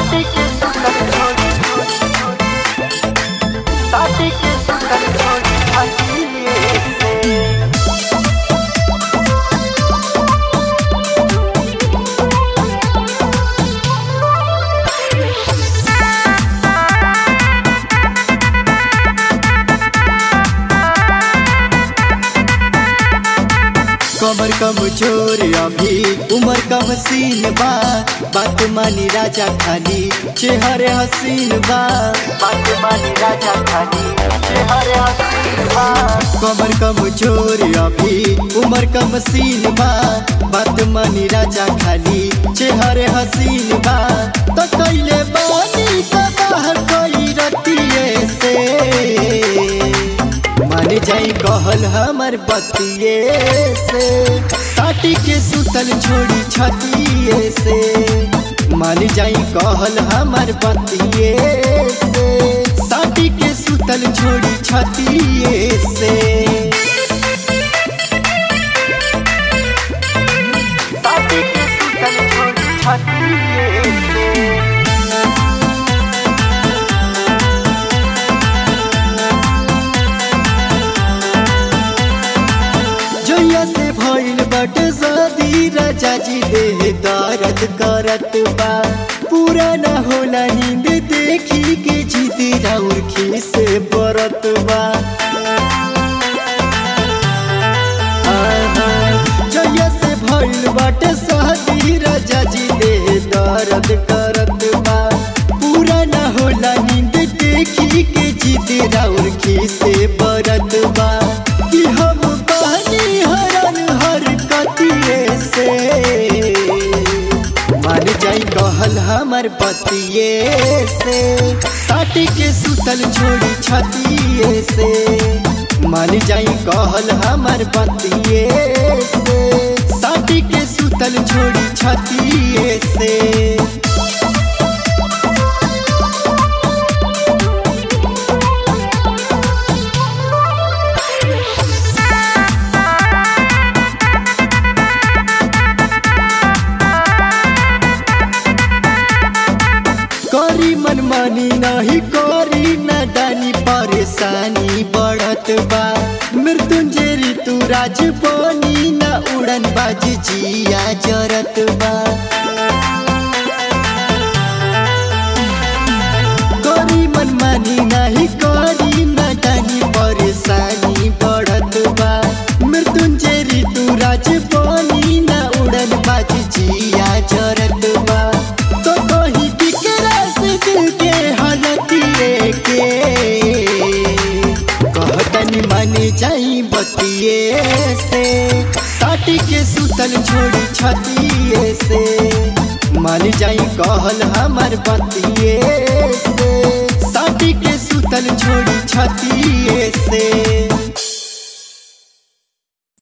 साथी के सुंदर छोड़ी साथी के सुंदर छोड़ी हंसिए से कमर कम छोर अभी उमर कम सीन बा बात मानी राजा खाली चेहरे हसीन बा बात मानी राजा खाली चेहरे हसीन बा कमर कम छोर अभी उमर कम सीन बा बात मानी राजा खाली चेहरे हसीन बा तो कैले बानी का बाहर कोई रतिये से मान जाई कहल हमर बतिये से साटी के सुतल छोड़ी छतिये से मान जाई कहल हमर बतिये से साटी के सुतल छोड़ी छतिये से साथी के सुंदर छोड़ी हंसिए से जोया से भइल बट शादी राजा जी देह दर्द करत बा पूरा न होला नींद देखी के जीती राउर खीस बरत बा आहा, जोया से भइल बट शादी राजा जी देह दर्द करत बा पूरा न होला नींद देखी के जीती राउर खीस बरत बा कि हम बहनी हरन हर कतिये से मान जाई कहल हमर पतिये से साटी के सुतल छोड़ी छतिये से मान जाई कहल हमर पतिये से साटी के सुतल छोड़ी छतिये से करी मनमानी नहीं करी नदानी परेशानी बढ़त बा मृत्युंजय ऋतु राज बनी न उड़न बाज जिया जरत बा करी मनमानी नहीं करी नदानी परेशानी बढ़त बा मृत्युंजय ऋतु राज बनी न उड़न बाज जिया जरत बा तो कहीं बिकरा से दिल के हालतिए के कहतनी माने जाई बतिए से साटी के सुतल छोड़ी छतिए से मान जाई कहल हमर बतिए से